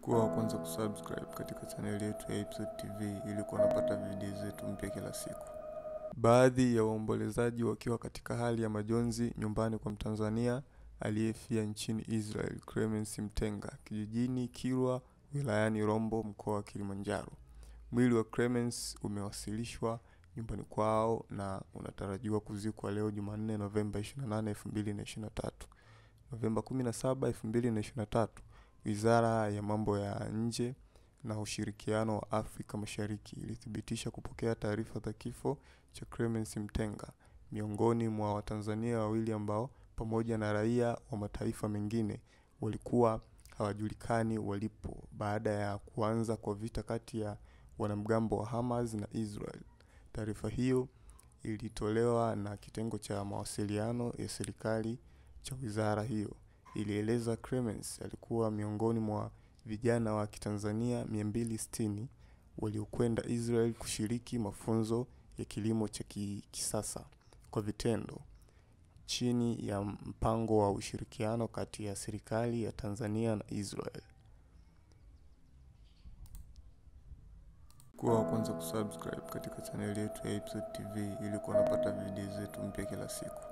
Kuwa wa kwanza kusubscribe katika chaneli yetu ya Episode TV ili kuwa unapata video zetu mpya kila siku. Baadhi ya waombolezaji wakiwa katika hali ya majonzi nyumbani kwa Mtanzania aliyefia nchini Israel, Clemence Mtenga, kijijini Kilwa, wilayani Rombo, mkoa wa Kilimanjaro. Mwili wa Clemence umewasilishwa nyumbani kwao na unatarajiwa kuzikwa leo Jumanne Novemba 28, 2023. Novemba 17, 2023, Wizara ya Mambo ya Nje na Ushirikiano wa Afrika Mashariki ilithibitisha kupokea taarifa za kifo cha Clemence Mtenga, miongoni mwa Watanzania wawili ambao pamoja na raia wa mataifa mengine walikuwa hawajulikani walipo baada ya kuanza kwa vita kati ya wanamgambo wa Hamas na Israel. Taarifa hiyo ilitolewa na kitengo cha mawasiliano ya serikali cha wizara hiyo. Ilieleza Clemence alikuwa miongoni mwa vijana wa Kitanzania 260 waliokwenda Israel kushiriki mafunzo ya kilimo cha kisasa kwa vitendo chini ya mpango wa ushirikiano kati ya serikali ya Tanzania na Israel. Kuwa wa kwanza kusubscribe katika chaneli yetu ya Episode TV ili kuwa unapata video zetu mpya kila siku.